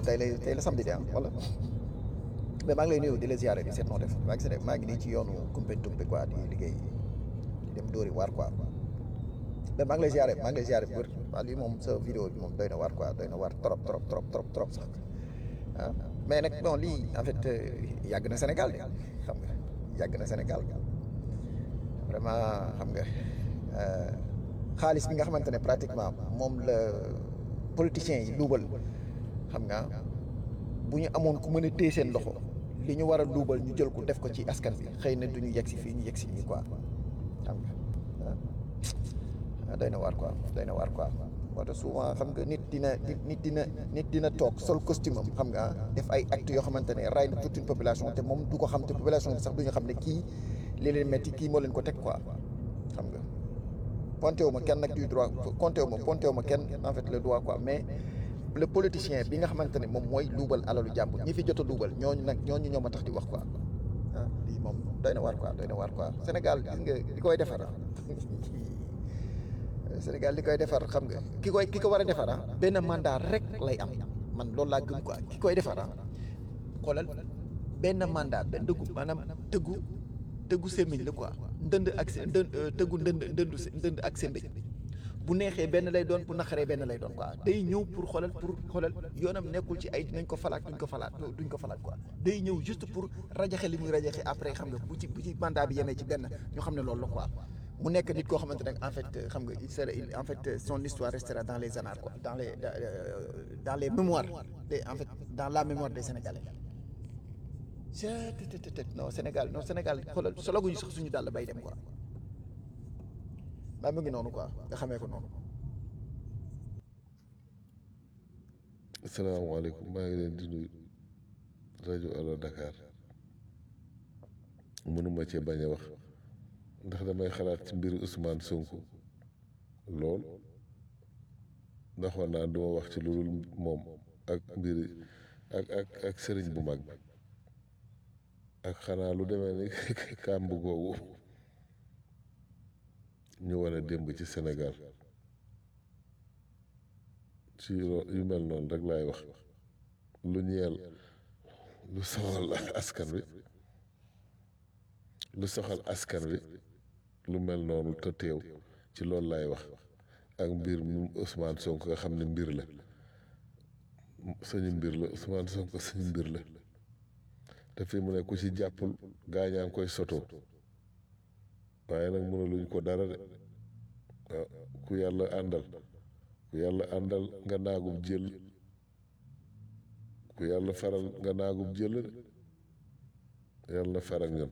tey la tey la samedi de ah wala mais maa ngi lay nuyu di la ziare di seet noo def maa ngi si maa ngi nii ci yoonu Koumpentoum bi quoi di liggéey di dem dóori waar quoi mais maa ngi lay ziare maa ngi lay ziare bu wér waaw lii moom sa vidéo bi moom doy na waar quoi doy na waar trop trop trop trop trop sax ah mais nag bon lii en fait yàgg na Sénégal de xam nga yàgg na Sénégal vraiment xam nga xaalis bi nga xamante ne pratiquement moom la politiciens yi luubal xam nga bu ñu amoon ku mën a téye seen loxo li ñu war a luubal ñu jël ko def ko ci askan bi xëy na du ñu yegg si fii ñu yegg si nii quoi xam nga ah doy na waar quoi doy na waar quoi moo tax souvent xam nga nit dina nit dina nit dina toog sol costume am xam nga def ay actes yoo xamante ne ray na toute une population te moom du ko xam te population bi sax du ñu xam ne kii li leen metti kii moo leen ko teg quoi xam nga ponté wu ma kenn nag du droit compté wu ma ponté wu ma kenn en fait le droit quoi mais le politicien bi nga xamante ne moom mooy luubal alalu jàmbur ñi fi jot a luubal ñooñu nag ñooñu ñoo ma tax di wax quoi ah lii moom doy na waar quoi doy na waar quoi Sénégal gis nga li koy defar Sénégal li koy defar xam nga ki koy ki ko war a defar ah benn mandat rek lay am man loolu laa gëm quoi ki koy defar ah xoolal benn mandat benn dëggu maanaam tëggu tëggu sémmiñ la quoi ndënd ak seen ndënd tëggu ndënd ndëndu ndënd ak seen mbéj bu neexee benn lay doon bu naqaree benn lay doon quoi day ñëw pour xoolal pour xoolal yoonam nekkul ci ay dinañ ko falaat duñ ko falaat duñ ko falaat quoi day ñëw juste pour rajaxe li muy rajaxe après xam nga bu ci bu ci mandat bi yemee ci benn ñu xam ne loolu la quoi mu nekk nit koo xamante ne en fait xam nga il sera en fait son histoire restera dans les annales quoi dans les dans les mémoires des en fait dans la mémoire des Sénégalais non Sénégal non Sénégal xoolal sologuñu sax suñu dàll bay dem quoi maa mu ngi noonu quoi nga xamee ko noonu. asalaamaaleykum maa ngi leen di nuyu rajo Allo Dakar mënuma cee bañ a wax ndax damay xalaat ci mbiru Ousmane Sonko lool ndax war naa duma wax ci lu dul moom ak mbiri ak ak ak sëriñ bu mag ak xanaa lu demee ni kàmb googu ñu war a démb ci Sénégal ci yu mel noonu rek laay wax lu ñeel lu soxal askan wi lu soxal askan wi lu mel noonu te teew ci loolu laay wax ak mbir mu Ousmane Sonko nga xam ne mbir la suñu mbir la Ousmane Sonko suñu mbir la te fi mu ne ku ci jàppul gaañaa ngi koy sotoo waaye nag mënuluñ ko dara de waaw ku yàlla àndal ku yàlla àndal nga naagub jël ku yàlla faral nga naagub jël de yàlla na faral ñun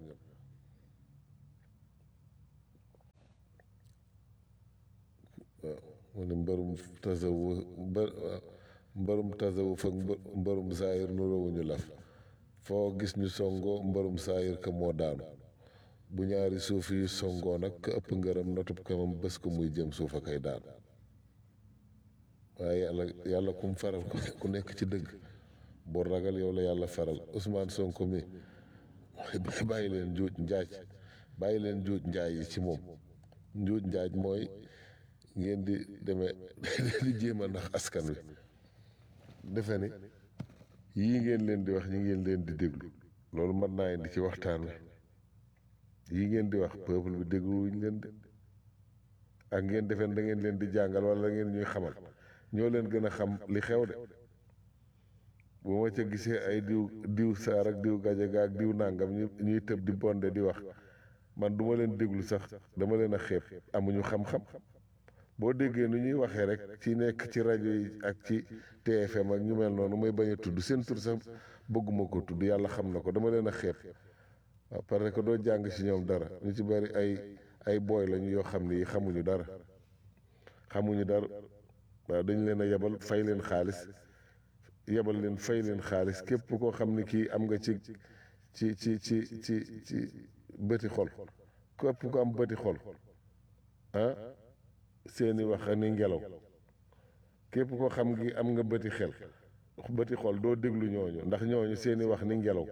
waaw mu ne mbërum tasawu mbërum tasawu fak mbërum saayir nu rawuñu laf foo gis ñu songoo mbërum saayir ka moo daanu bu ñaari suuf yi songoo nag ka ëpp ngërëm notub kamam bés ko muy jëm suuf a kay daan waaye yàlla yàlla kum faral ku nekk ci dëgg bu ragal yow la yàlla faral Ousmane Sonko mi bàyyi leen njuuj njaaj bàyyi leen njuuj njaaj yi ci moom njuuj njaaj mooy ngeen di demee di jéem a ndax askan wi defe ni yii ngeen leen di wax ñi ngeen leen di déglu loolu mën naa indi ci waxtaan wi yii ngeen di wax peuple bi dégluwuñ leen de ak ngeen defeen da ngeen leen di jàngal wala da ngeen ñuy xamal ñoo leen gën a xam li xew de bu ma ca gisee ay diw diw saar ak diw gajaga ak diw nàngam ñu ñuy tëb di bonde di wax man duma leen déglu sax dama leen a xeeb amuñu xam-xam boo déggee nu ñuy waxee rek ci nekk ci rajo yi ak ci TFM ak ñu mel noonu may bañ a tudd seen tur sax bëgguma ko tudd yàlla xam na ko dama leen a xeeb waaw parce que doo jàng ci ñoom dara ñu ci bari ay ay booy lañu yoo xam ni xamuñu dara xamuñu dara waaw dañ leen a yebal fay leen xaalis yebal leen fay leen xaalis képp koo xam ni kii am nga ci ci ci ci ci ci bëti xol képp ko am bëti xol ah seeni wax ni ngelaw képp koo xam ngi am nga bëti xel bëti xol doo déglu ñooñu ndax ñooñu seeni wax ni ngelaw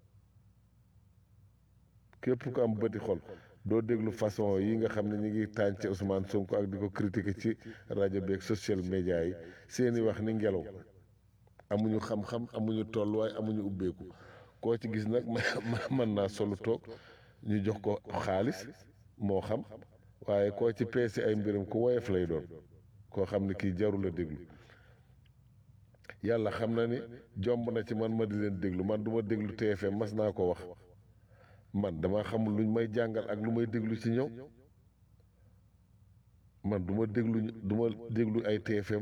képp ko am bëti xol doo déglu façon yi nga xam ne ñu ngi tànc ci Ousmane Sonko ak di ko critiquer ci rajo beeg social media yi seeni wax ni ngelaw amuñu xam-xam amuñu tolluwaay amuñu ubbeeku koo ci gis nag mën naa solu toog ñu jox ko xaalis moo xam waaye koo ci peesi ay mbiram ku woyof lay doon koo xam ne kii jarul a déglu yàlla xam na ni jomb na ci man ma di leen déglu man du ma déglu TFM mas naa ko wax man dama xamul luñ may jàngal ak lu may déglu ci ñoom man du ma déglu du ma déglu ay TFM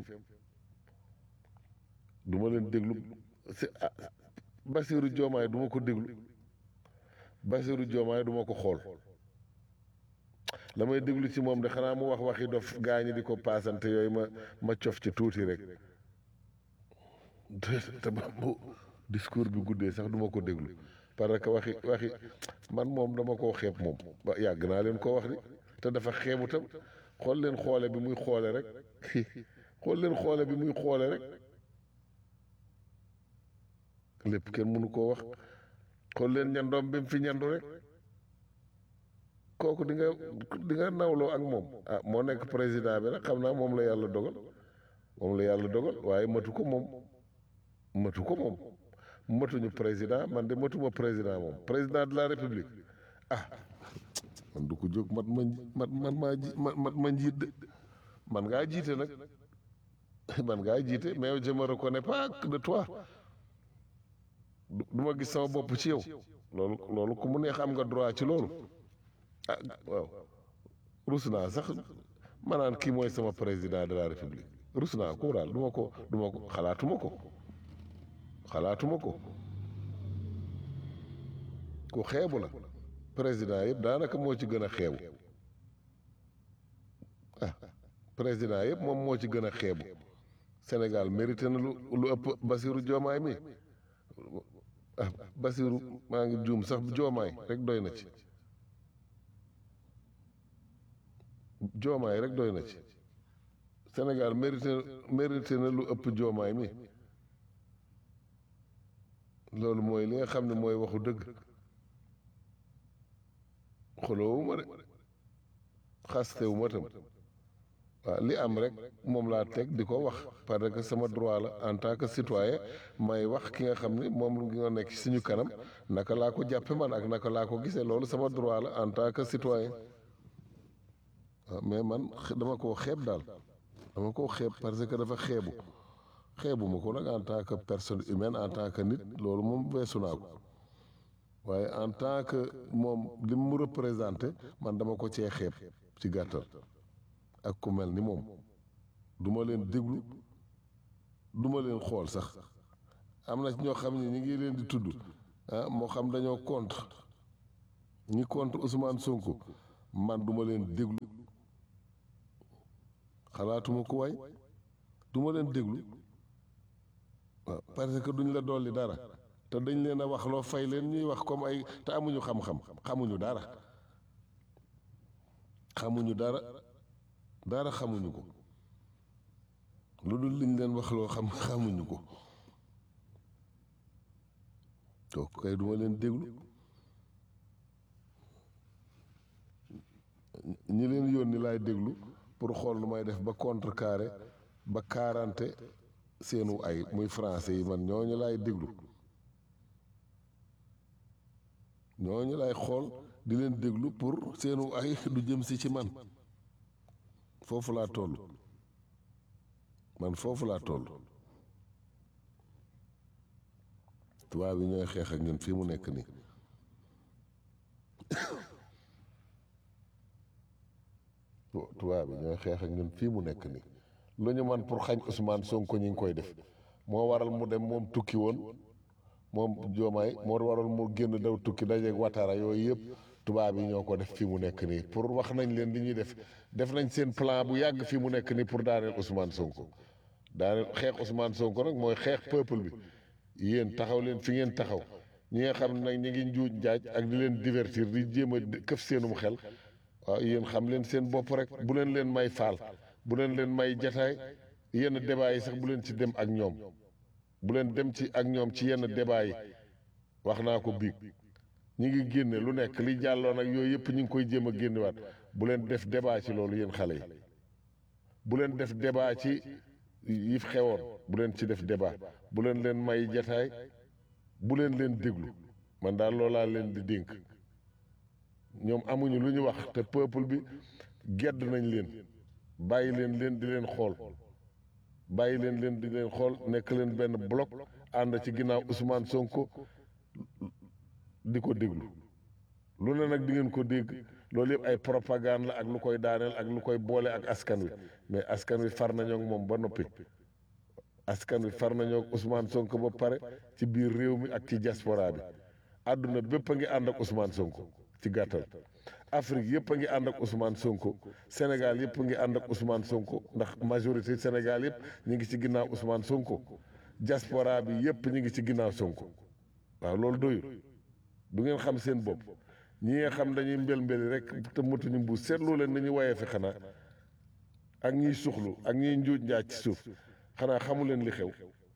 du ma leen déglu si Basiru Joomaay du ma ko déglu Basiru Joomaay du ma ko xool la may déglu ci moom de xanaa mu wax waxi dof gaañi di ko paasante yooyu ma ma cof ci tuuti rek te ba bu discours bi guddee sax du ma ko déglu parce que waxi waxi man moom dama koo xeeb moom ba yàgg naa leen koo wax di te dafa xeebu tam xool leen xoole bi muy xoole rek xool leen xoole bi muy xoole rek lépp kenn mënu koo wax xool leen ñandoom bi mu fi ñandu rek kooku di nga di nga nawloo ak moom ah moo nekk président bi nag xam naa moom la yàlla dogal moom la yàlla dogal waaye matu ko moom matu ko moom matuñu président man de matuma président moom président de la république ah man du ko jóg mat ma mat man maa ji mat ma njiit de man ngaa jiite nag man ngaa jiite mais je me reconnais pas de toi du ma gis sama bopp ci yow loolu loolu ku mu neex am nga droit ci loolu ah waaw rus naa sax ma naan kii mooy sama président de la république rus naa ko daal du ma ko du ma ko xalaatuma ko xalaatuma ko ku xeebu la président yëpp daanaka moo ci gën a xeebu ah président yëpp moom moo ci gën a xeebu Sénégal mérité na lu lu ëpp Basiru Joomaay mi ah Basiru maa ngi juum sax Joomaay rek doy na ci Joomaay rek doy na ci Sénégal mérité mérité na lu ëpp Joomaay mi loolu mooy li nga xam ne mooy waxu dëgg xoloowuma de xastewuma tam waaw li am rek moom laa teg di ko wax parce que sama droit la en tant que citoyen may wax ki nga xam ne moom nga nekk suñu kanam naka laa ko jàppe man ak naka laa ko gisee loolu sama droit la en tant que citoyen waaw mais man dama koo xeeb daal dama koo xeeb parce que dafa xeebu xeebu ma ko nag en tant que personne humaine en tant que nit loolu moom weesu naa ko waaye en tant que moom li mu représenté man dama ko cee xeeb ci gàttal ak ku mel ni moom du ma leen déglu du ma leen xool sax am na ñoo xam ne ñi ngi leen di tudd ah moo xam dañoo contre ñi contre Ousmane Sonko man du ma leen déglu xalaatuma ko waay du ma leen déglu waaw parce que duñ la dolli dara te dañ leen a wax loo fay leen ñuy wax comme ay te amuñu xam-xam xamuñu dara xamuñu dara dara xamuñu ko lu dul liñ leen wax loo xam xamuñu ko donc kay duma leen déglu ñi leen yónni laay déglu pour xool nu may def ba contrecarrer ba quarante seenu ay muy français yi man ñooñu laay déglu ñooñu laay xool di leen déglu pour seenu ay du jëm si ci man foofu laa toll man foofu laa toll tubaab yi ñooy xeex ak ñun fii mu nekk nii tubaab yi ñooy xeex ak ñun fii mu nekk nii lu ñu man pour xañ Ousmane Sonko ñi ngi koy def moo waral mu dem moom tukki woon moom joomaay moo waral mu génn daw tukki dajeeg watara yooyu yëpp tubaab yi ñoo ko def fii mu nekk nii pour wax nañ leen li ñuy def def nañ seen plan bu yàgg fii mu nekk nii pour daaneel Ousmane Sonko daaneel xeex Ousmane Sonko nag mooy xeex peuple bi yéen taxaw leen fi ngeen taxaw ñi nga xam ne nag ñi ngi njuuj njaaj ak di leen divertir di jéem a këf seenum xel waaw yéen xam leen seen bopp rek bu leen leen may faal bu leen leen may jataay yenn débat yi sax bu leen ci dem ak ñoom bu leen dem ci ak ñoom ci yenn débat yi wax naa ko biig ñi ngi génne lu nekk li jàlloon ak yooyu yëpp ñu ngi koy jéem a génnewaat bu leen def débat ci loolu yéen xale yi bu leen def débat ci yi fi xewoon bu leen ci def débat bu leen leen may jataay bu leen leen déglu man daal loolaa leen di dénk ñoom amuñu lu ñu wax te peuple bi gedd nañ leen bàyyi leen leen di leen xool bàyyi leen leen di leen xool nekk leen benn bloc ànd ci ginnaaw Ousmane Sonko di ko déglu lu ne nag di ngeen ko dégg loolu yëpp ay propagande la ak lu koy daaneel ak lu koy boole ak askan wi mais askan wi far nañoo ak moom ba noppi askan wi far nañoo ak Ousmane Sonko ba pare ci biir réew mi ak ci diaspora bi àdduna bépp a ngi ànd ak Ousmane Sonko ci gàttal Afrique yëpp a ngi ànd ak Ousmane Sonko Sénégal yëpp a ngi ànd ak Ousmane Sonko ndax majorité Sénégal yëpp ñu ngi ci ginnaaw Ousmane Sonko diaspora bi yëpp ñu ngi ci ginnaaw Sonko waaw loolu doyul du ngeen xam seen bopp ñi nga xam dañuy mbel mbeli rek te motuñu mbuus seetlu leen nañu wayee fi xanaa ak ñiy suxlu ak ñiy njuuj njaaj ci suuf xanaa xamu leen li xew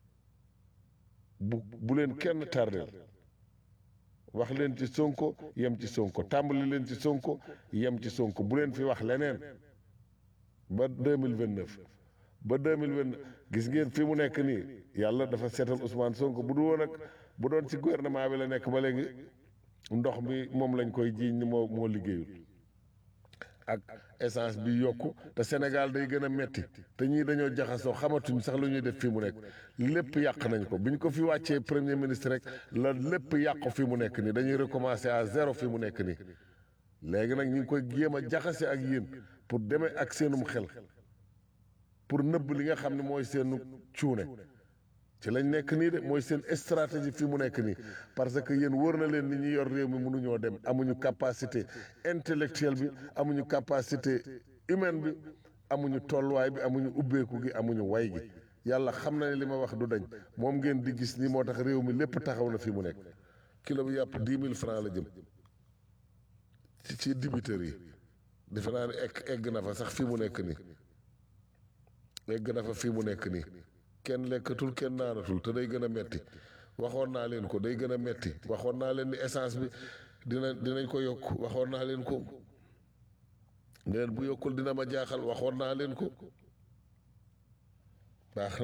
bu bu leen kenn tardeel wax leen ci sonko yem ci sonko tàmbali leen ci sonko yem ci sonko bu leen fi wax leneen ba deux mille vingt neuf ba deux mille vingt gis ngeen fi mu nekk nii yàlla dafa seetal Ousmane Sonko bu du woon ak bu doon ci gouvernement bi la nekk ba léegi ndox mi moom lañ koy jiiñ ni moo moo liggéeyul ak essence bi yokku te Sénégal day gën a metti te ñii dañoo jaxasoo xamatuñ sax lu ñuy def fii mu nekk lépp yàq nañ ko bi ñu ko fi wàccee premier ministre rek la lépp yàqu fi mu nekk nii dañuy recommencer à zéro fi mu nekk nii léegi nag ñu ngi koy jéem a jaxase ak yéen pour demee ak seenum xel pour nëbb li nga xam ne mooy seenu cuune ci lañ nekk nii de mooy seen stratégie fi mu nekk nii parce que yéen wóor na leen ni ñi yor réew mi mënuñoo dem amuñu capacité intellectuelle bi amuñu capacité humaine bi amuñu tolluwaay bi amuñu ubbeeku gi amuñu way gi yàlla xam na ne li ma wax du dañ moom ngeen di gis ni moo tax réew mi lépp taxaw na fi mu nekk kilo bi yàpp dix mille francs la jëm ci ci dibiteurs yi defe naa ne egg egg na fa sax fi mu nekk nii egg na fa fi mu nekk nii kenn lekkatul kenn naanatul te day gën a metti waxoon naa leen ko day gën a metti waxoon naa leen ni essence bi dina dinañ ko yokk waxoon naa leen ko ngeen bu yokkul dina ma jaaxal waxoon naa leen ko baax na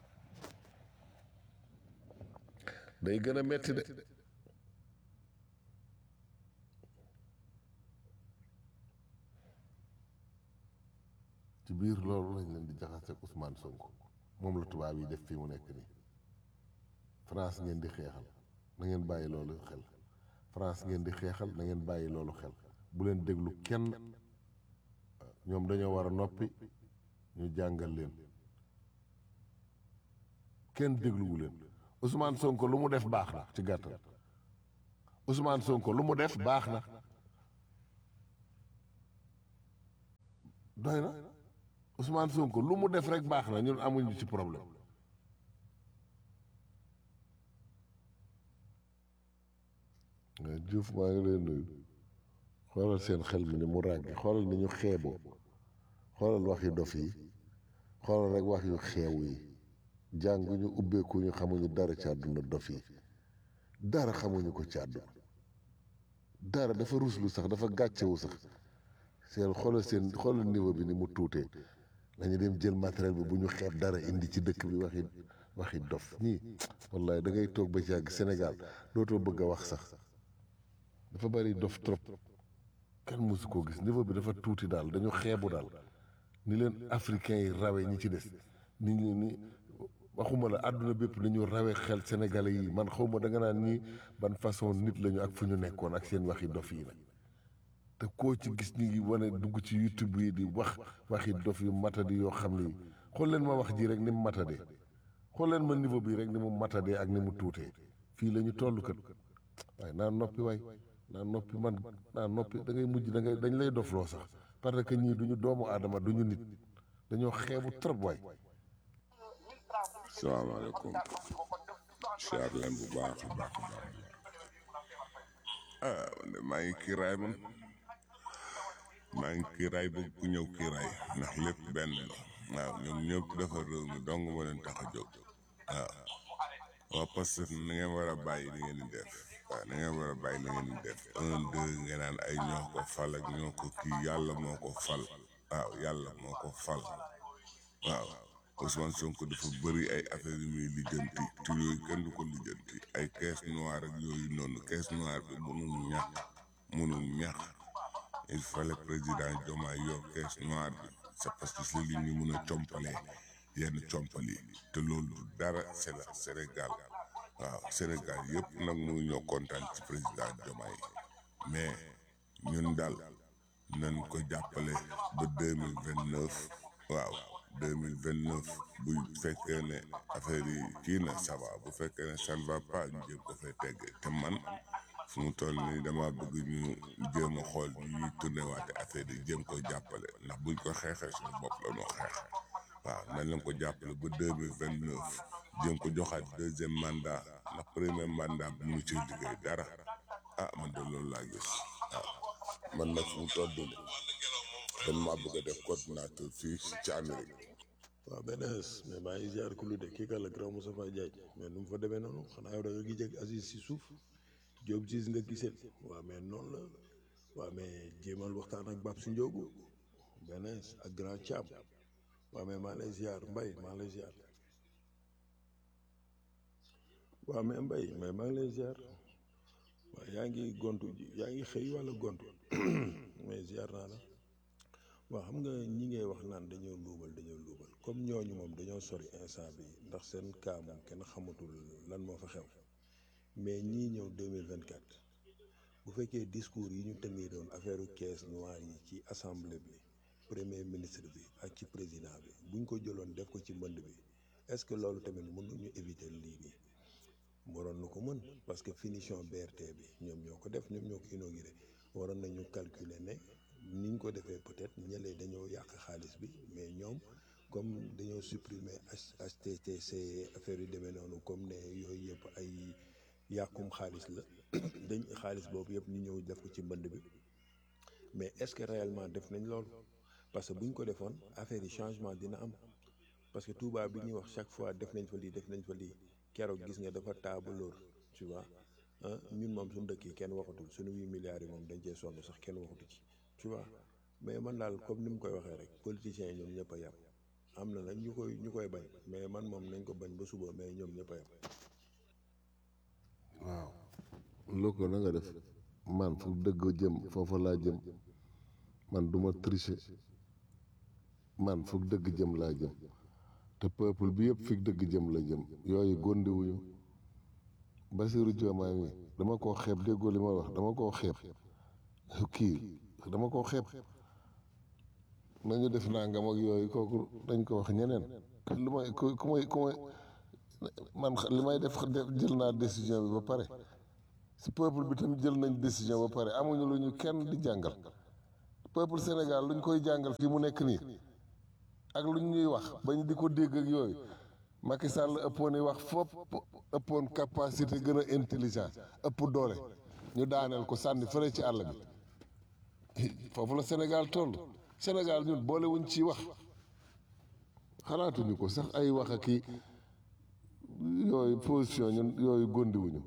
day gën a metti de ci biir loolu lañ leen di jaxase ak Ousmane Sonko moom la tubaab yi def fii mu nekk nii France ngeen di xeexal na ngeen bàyyi loolu xel France ngeen di xeexal na ngeen bàyyi loolu xel bu leen déglu kenn ñoom dañoo war a noppi ñu jàngal leen kenn dégluwu leen Ousmane Sonko lu mu def baax na ci gàttal Ousmane Sonko lu mu def baax na doy na Ousmane Sonko lu mu def rek baax na ñun amuñu ci problème nga Diouf maa ngi leen nuyu xoolal seen xel mi ni mu ràggi xoolal ni ñu xeeboo xoolal wax yu dof yi xoolal rek wax yu xeew yi jànguñu ubbeeku ñu xamuñu dara ci àdduna dof yi dara xamuñu ko ci àdduna dara dafa ruslu sax dafa gàccewu sax seen xoolal seen xoolal niveau bi ni mu tuutee dañu dem jël matériel bi bu ñu xeeb dara indi ci dëkk bi waxi waxi dof ñii wallahi da ngay toog ba ci yàgg Sénégal dootoo bëgg a wax sax dafa bari dof trop kenn mësu koo gis niveau bi dafa tuuti daal dañu xeebu daal ni leen africain yi rawe ñi ci des ni ñu ni waxuma la àdduna bépp ni ñu rawe xel sénégalais yi man xawma da nga naan ñii ban façon nit lañu ak fu ñu nekkoon ak seen waxi dof yi nag te koo ci gis ñu ngi wane dugg ci youtube yi di wax waxi dof yu matadi yoo xam ni xool leen ma wax ji rek ni mu matadee xool leen ma niveau bi rek ni mu matadee ak ni mu tuutee fii la ñu toll kat waaye naa noppi waay naa noppi man naa noppi da ngay mujj da ngay dañ lay dofloo sax parce que ñii duñu doomu aadama duñu nit dañoo xeebu trop waay salaamaaleykum siyaar leen bu baax a baax a baax ah man de maa ngi kiiraay man maa ngi kiiraay bëgg ku ñëw kiiraay ndax lépp benn la waaw ñoom ñëpp defar réew mi dong ma leen tax a jóg waaw waa Pastef na ngeen war a bàyyi li ngeen di def waaw na ngeen war a bàyyi li ngeen di def un deux ngeen naan ay ñoo ko fal ak ñoo ko kii yàlla moo ko fal waaw yàlla moo ko fal waaw Ousmane Sonko dafa bëri ay affaire yu muy lijjanti te yooyu kenn du ko lijjanti ay caisse noire ak yooyu noonu caisse noire bi mënul ñàkk mënul ñàkk il fallait président Diomaye yor caisse noire bi c'est parce que si li ñu mën a compalee yenn compal yi te loolu du dara c'est la Sénégal waaw Sénégal yëpp nag mënu ñoo kontaan ci président Diomaye mais ñun daal nañ ko jàppale ba deux mille vingt neuf waaw deux mille vingt neuf bu fekkee ne affaire yi kii na ça va bu fekkee ne ça ne va pas ñu jéem ko fay tegg te man fu mu toll nii dama bëgg ñu jéem a xool ñuy tourné waate affaire yi jéem ko jàppale ndax buñ ko xeexee suñu bopp la noo xeex waaw nañ leen ko jàppale ba deux mille vingt neuf jéem ko joxaat deuxième mandat ndax premier mandat bi mu ci liggéey dara ah man de loolu laa gis waaw man nag fu mu toll nii dañ maa bëgg a def coordinateur fii ci Amérique waaw benn mais maa ngi ziar ku lu de kii la grand Moustapha Diagne mais nu mu fa demee noonu xanaa yow da nga gis ak Aziz si suuf Diop gis nga giseel waaw mais noonu la waaw mais jéemal waxtaan ak Bab si Ndiogu benn ak grand Thiam waaw mais maa lay ziar Mbaye maa lay ziar waaw mais Mbaye mais maa ngi lay ziar waaw yaa ngi gontu ji yaa ngi xëy walla gontu mais ziar naa la waaw xam nga ñi ngay wax naan dañoo luubal dañoo luubal comme ñooñu moom dañoo sori instant bi ndax seen cas moom kenn xamatul lan moo fa xew mais ñii ñëw 2024 bu fekkee discours yi ñu teniroon affaire caisse noire yi ci assemblée bi premier ministre bi ak ci président bi buñ ko jëloon def ko ci mbënd bi est-ce que loolu tamit mënuñu éviter lii nii waroon na ko mën parce que finition BRT bi ñoom ñoo ko def ñoom ñoo ko inauguré waroon nañu calculer ne niñ ko defee peut-être ñëlee dañoo yàq xaalis bi mais ñoom comme dañoo supprimer HTTC affaire yu demee noonu comme ne yooyu yëpp ay yàqum xaalis la dañ xaalis boobu yëpp ñu ñëw def ko ci mbënd bi mais est-ce que réellement def nañ loolu parce que buñ ko defoon affaire yi changement dina am parce que Touba bi ñuy wax chaque fois def nañ fa lii def nañ fa lii keroog gis nga dafa taabalóor tu vois ah ñun moom suñu dëkk yi kenn waxatul suñu huit milliards yi moom dañ cee sonn sax kenn waxatu ci tu vois mais man daal comme ni mu koy waxee rek politiciens yi ñoom ñëpp a yem am na nag ñu koy ñu koy bañ mais man moom nañ ko bañ ba suba mais ñoom ñëpp a yem. waaw loo ko na nga def man fu dëgg jëm foofa laa jëm man duma tricher man fu dëgg jëm laa jëm te peuple bi yëpp fi dëgg jëm la jëm yooyu gondiwuñu Bassirou Diomaye mi dama koo xeeb déggoo li ma wax dama koo xeeb kii dama koo xeeb nañu def nangam ak yooyu kooku dañ ko wax ñeneen lu may ku ku may ku may man li may def jël naa décision bi ba pare si peuple bi tam jël nañ décision ba pare amuñu lu ñu kenn di jàngal peuple Sénégal luñ koy jàngal fii mu nekk nii ak luñ ñuy wax bañ di ko dégg ak yooyu Macky Sall ëppoon i wax fopp ëppoon capacité gën a intelligent ëpp doole ñu daaneel ko sànni fële ci àll bi foofu la Sénégal toll Sénégal ñun boolewuñ ci wax xalaatuñu ko sax ay wax ak i yooyu position ñun yooyu gondiwuñu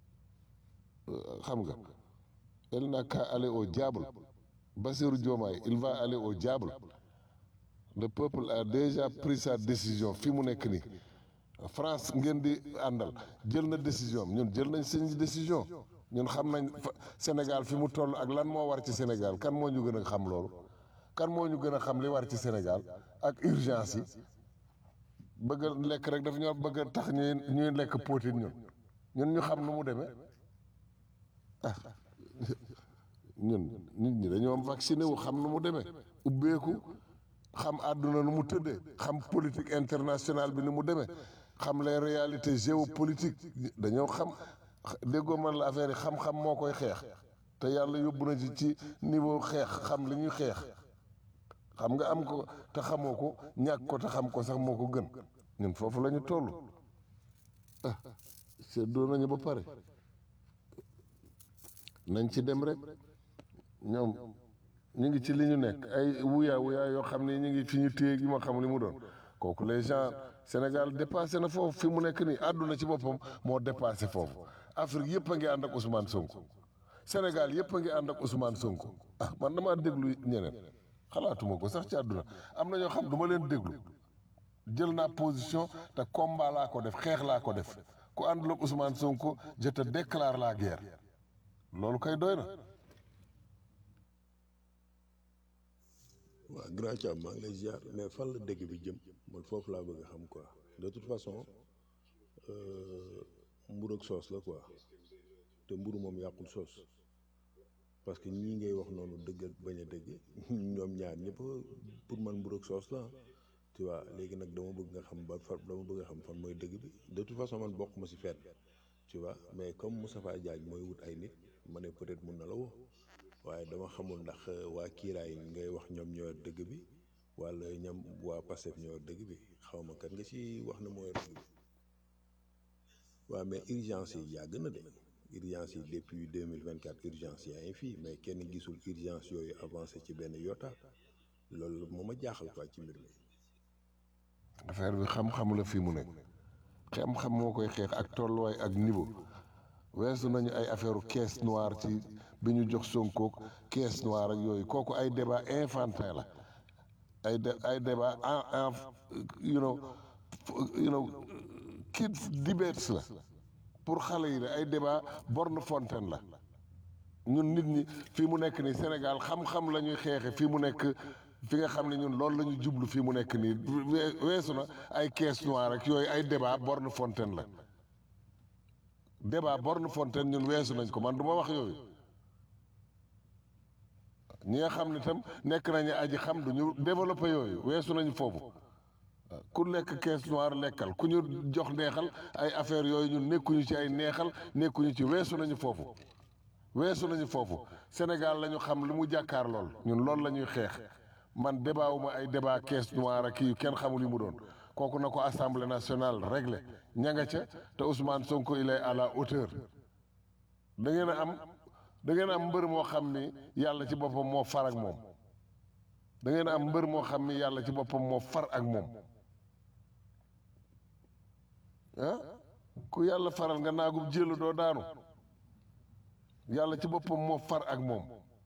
xam nga elle n'a qu'à aller au diable Bassirou Diomaye il va aller au diable le peuple a déjà pris sa décision fi mu nekk nii France ngeen di àndal jël na décision ñun jël nañ seen décision ñun xam nañ Sénégal fi mu toll ak lan moo war ci Sénégal kan moo ñu gën a xam loolu kan moo ñu gën a xam li war ci Sénégal ak urgence yi bëgg a lekk rek daf ñoo bëgg a tax ñuy ñuy lekk poutine ñun ñun ñu xam nu mu demee ah ñun nit ñi dañoo am vacciné wu xam nu mu demee ubbeeku xam àdduna nu mu tëddee xam politique internationale bi ni mu demee xam les réalités géopolitiques dañoo xam déggoo man la affaire yi xam-xam moo koy xeex te yàlla yóbbu na ci ci niveau xeex xam li ñuy xeex xam nga am ko te xamoo ko ñàkk ko te xam ko sax moo ko gën ñun foofu la ñu toll ah seddoo nañu ba pare nañ ci dem rek ñoom ñu ngi ci li ñu nekk ay wuyaa wuyaa yoo xam ne ñu ngi fi ñu téye yi ma xam li mu doon kooku les gens Sénégal dépassé na foofu fi mu nekk nii àdduna ci boppam moo dépassé foofu Afrique yëpp a ngi ànd ak Ousmane Sonko Sénégal yëpp a ngi ànd ak Ousmane Sonko ah man damaa déglu ñeneen xalaatuma ko sax ci àdduna am na ñoo xam du ma leen déglu jël naa position te combat laa ko def xeex laa ko def ku àndul ak Ousmane Sonko je te déclare la guerre loolu kay doy na waaw grand Thiam maa ngi lay ziar mais fan la dëgg bi jëm man foofu laa bëgg a xam quoi de toute façon euh, mburu ak soos la quoi te mburu moom yàqul soos parce que ñii ngay wax noonu dëgg ak bañ a dëgg ñoom ñaar ñëpp pour man mburu ak soos la tu vois léegi nag dama bëgg nga xam ba fa dama bëgg a xam fan mooy dëgg bi de toute façon man bokk ma si fenn tu vois mais comme Moustapha Diagne mooy wut ay nit ma ne peut-être mun na la woo waaye dama xamul ndax waa kiiraay ngay wax ñoom ñoo yor dëgg bi wala ñoom waa Pastef ñoo yor dëgg bi xaw ma kat nga ci wax ne moo yor dëgg bi waaw mais urgence yi yàgg na de urgence yi depuis deux mille vingt quatre urgence yaa ngi fii mais kenn gisul urgence yooyu avancé ci benn yoota loolu moo ma jaaxal quoi ci mbir mi. affaire bi xam-xam la fii mu nekk xam-xam moo koy xeex ak tolluwaay ak niveau weesu nañu ay affaire caisse noire ci bi ñu jox Sonko caisse noire ak yooyu kooku ay débat infantin la ay de ay débat en en you know you know kids debates la pour xale yi la ay débat borne fontaine la ñun nit ñi fii mu nekk nii Sénégal xam-xam la ñuy xeexe fii mu nekk fi nga xam ne ñun loolu la ñu jublu fii mu nekk nii wee- weesu na ay caisse noire ak yooyu ay débat borne fontaine la débat borne fontaine ñun weesu nañ ko man du ma wax yooyu ñi nga xam ne tam nekk nañu aji xam du ñu développé yooyu weesu nañu foofu ku lekk caisse noire lekkal ku ñu jox neexal ay affaire yooyu ñun nekkuñu ci ay neexal nekkuñu ci weesu nañu foofu weesu nañu foofu Sénégal la ñu xam lu mu jàkkaar lool ñun loolu la ñuy xeex man débat wu ma ay débat caisse noire ak kii yu kenn xamul yi mu doon kooku na ko assemblée nationale réglé ña nga ca te Ousmane Sonko il est à la hauteur da ngeen a am da ngeen a am mbër moo xam ni yàlla ci boppam moo far ak moom da ngeen a am mbër moo xam ni yàlla ci boppam moo far ak moom ah ku yàlla faral nga naagub jëlu doo daanu yàlla ci boppam moo far ak moom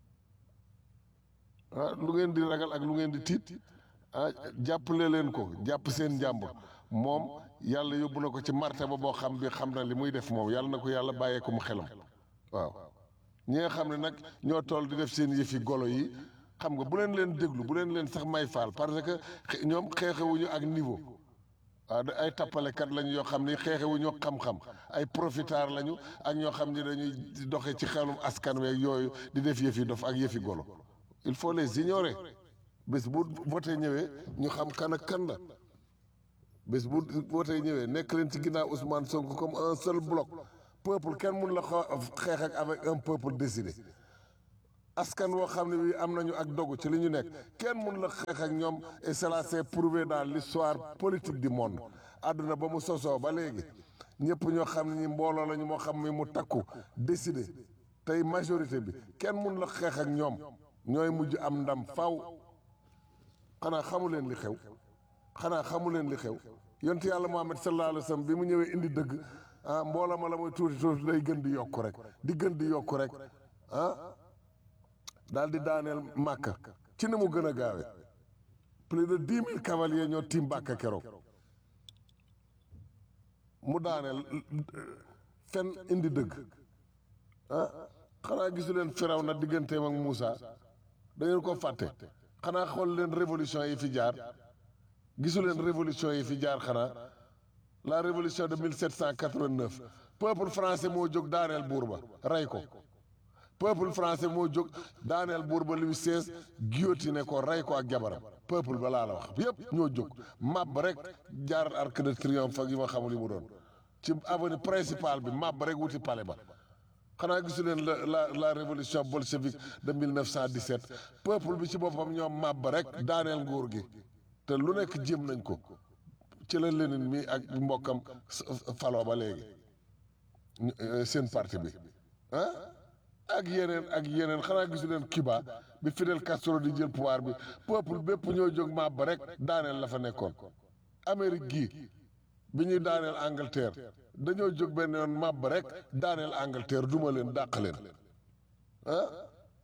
ah lu ngeen di ragal ak lu ngeen di tiit ah jàppale leen ko jàpp seen njàmbur moom yàlla yóbbu na ko ci martaba boo xam bi xam na li muy def moom yàlla na ko yàlla bàyyee ko mu xelam waaw ñi nga xam ne nag ñoo toll di def seen yëfi golo yi xam nga bu leen leen déglu bu leen leen sax may faal parce que xe- ñoom xeexewuñu ak niveau waaw da- ay tappalekat lañu yoo xam ni xeexewuñu xam-xam ay profiteurs lañu ak ñoo xam ni dañuy doxe ci xelum askan weeg yooyu di def yëfi dof ak yëfi golo il faut les ignorer bés bu voté ñëwee ñu xam kan ak kan la bés bu voté ñëwee nekk leen ci ginnaaw Ousmane Sonko comme un seul bloc peuple kenn mun la xoo- xeex ak avec un peuple décidé askan woo xam ne bii am nañu ak dogu ci li ñu nekk kenn mun la xeex ak ñoom et cela s'est prouvé dans l'histoire politique du monde àdduna ba mu sosoo ba léegi ñëpp ñoo xam ne ñi mbooloo lañu moo xam ne mu takku décidé tey majorité bi kenn mun la xeex ak ñoom ñooy mujj am ndam faw xanaa xamu leen li xew xanaa xamu leen li xew yonent yàlla Muhammad sallallahu alayhi wa sallam bi mu ñëwee indi dëgg ah mbooloo ma la muy tuuti tuuti day gën di yokku rek di gën di yokku rek ah daal di daaneel màkka ci ni mu gën a gaawe plus de dix mille cavaliers ñoo tiim Màkka keroog mu daaneel fen indi dëgg ah xanaa gisu leen firaw na digganteem ak Moussa da ngeen ko fàtte xanaa xool leen révolution yi fi jaar gisu leen révolution yi fi jaar xanaa la révolution de 1789 peuple français moo jóg daaneel buur ba rey ko peuple français moo jóg daaneel buur ba Louis XVI guillotiné ko rey ko ak jabaram peuple ba laa la wax yépp ñoo jóg màbb rek jaar arc de triomphe ak yi ma xamul yi mu doon ci avenue principale bi màbb rek wuti palais ba xanaa gisu leen la la la révolution bolchevique de 1917 peuple bi ci boppam ñoom màbb rek daaneel nguur gi te lu nekk jéem nañ ko ci la Lénine mi ak mbokkam faloo ba léegi ñu- euh, seen parti bi ah ak yeneen ak yeneen xanaa gisu leen Cuba bi Fidel Castro di jël pouvoir bi peuple bépp ñoo jóg màbb rek daaneel la fa nekkoon Amérique gii bi ñuy daaneel Angleterre dañoo jóg benn yoon màbb rek daaneel Angleterre duma leen dàq leen ah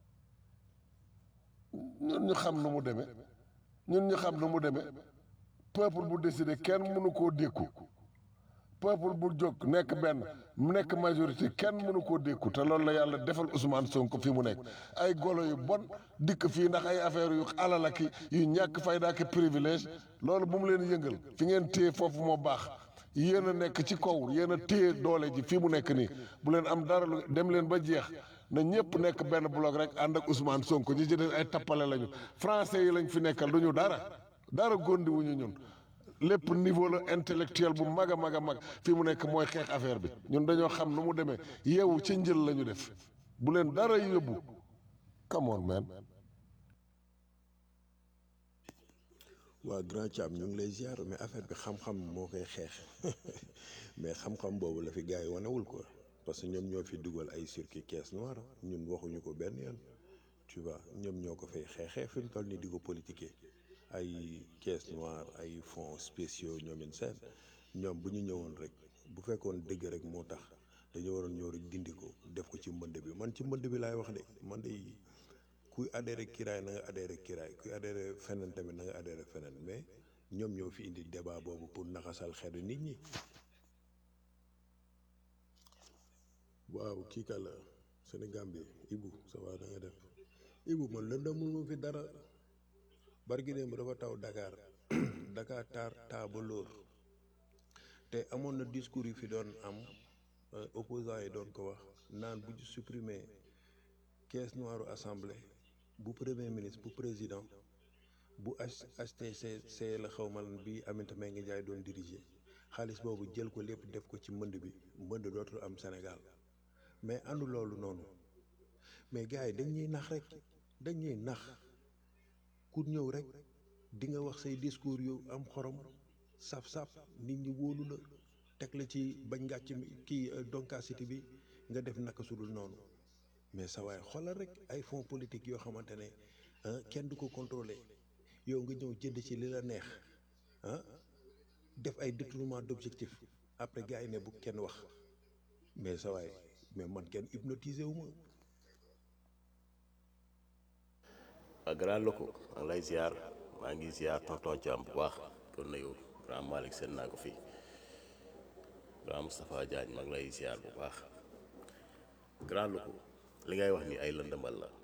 ñun ñu xam nu mu demee ñun ñu xam nu mu demee peuple bu décidé kenn mënu koo dékku peuple bu jóg nekk benn mu nekk majorité kenn mënu koo dékku te loolu la yàlla defal Ousmane Sonko fi mu nekk ay golo yu bon dikk fii ndax ay affaire yu alal ak yu ñàkk fayda ak privilège loolu bu mu leen yëngal fi ngeen téye foofu moo baax yéen a nekk ci kaw yéen a téye doole ji fi mu nekk nii bu leen am dara lu dem leen ba jeex na ñëpp nekk benn bloc rek ànd ak Ousmane Sonko ñi ci des ay tappale lañu français yi lañ fi nekkal du ñu dara dara gondi wuñu ñun lépp niveau la intellectuel bu mag a mag a mag fi mu nekk mooy xeex affaire bi ñun dañoo xam nu mu demee yeewu ci njël la ñu def bu leen dara yóbbu come on man waa grand Thiam ñu ngi lay ziar mais affaire bi xam-xam moo koy xeex mais xam-xam boobu la fi gars yi wanewul quoi parce que ñoom ñoo fi dugal ay circuit caisse noire ñun waxuñu ko benn yoon tu vois ñoom ñoo ko fay xeexee fi mu toll nii di ko politiquer ay caisse noire ay fonds spéciaux ñoomin seen ñoom bu ñu ñëwoon rek bu fekkoon dëgg rek moo tax dañoo waroon ñëw rek dindi ko def ko ci mbënd bi man ci mbënd bi laay wax de man de kuy adhéré kiraay na nga adhéré kiraay kuy adhéré feneen tamit na nga adhéré feneen mais ñoom ñoo fi indi débat boobu pour naxasal xelu nit ñi waaw kii ka la Sénégal bi Ibu ça va da nga def Ibu man lëndamul ma fi dara barki démb dafa taw Dakar Dakar taar taa ba lóor te amoon na discours yu fi doon am opposants yi doon ko wax naan bu ñu supprimer caisse noire assemblée bu premier ministre bu président bu HTCC la xaw ma lan bi Aminata Mbengue Ndiaye doon diriger xaalis boobu jël ko lépp def ko ci mbënd bi mbënd dootul am Sénégal mais àndu loolu noonu mais gars yi dañ ñuy nax rek dañ ñuy nax ku ñëw rek di nga wax say discours yu am xorom saf-saf nit ñi wóolu la teg la ci bañ ngàcc mi kii doncacité bi nga def naka sudul noonu mais sa waay xoolal rek ay fonds politique yoo xamante ne kenn du ko contrôler yow nga ñëw jënd ci li la neex ah def ay détournement d'objectif après gars yi ne bu kenn wax mais sa waay mais man kenn hypnotisé wu ma waa grand loko maa ngi lay ziar maa ngi ziar tonton Thiam bu baax kon na yow grand Malick seen naa ko fii grand Moustapha Diagne maa ngi lay ziar bu baax grand loko li ngay wax ni ay lëndëmal la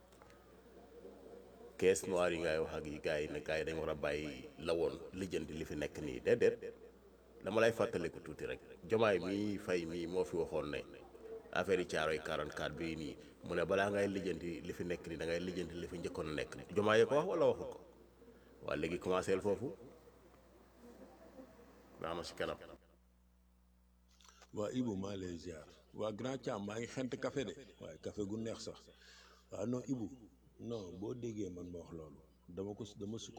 caisse noire yi ngay wax ak yi gars yi ne gars yi dañ war a bàyyi la woon lijjanti li fi nekk nii déedéet dama lay fàttaliku tuuti rek jomaay mii fay mii moo fi waxoon ne affaire yi caaroy 44 bii nii mu ne balaa ngay lijjanti li fi nekk nii da ngay lijjanti li fi njëkkoon a nekk jomaay yi ko wax wala waxu ko waa léegi commencé foofu naa ma si kanam waa Ibu maa lay ziar waa grand Thiam maa ngi xent café de waaye café gu neex sax waaw non Ibu non boo déggee man ma wax loolu dama ko dama sukk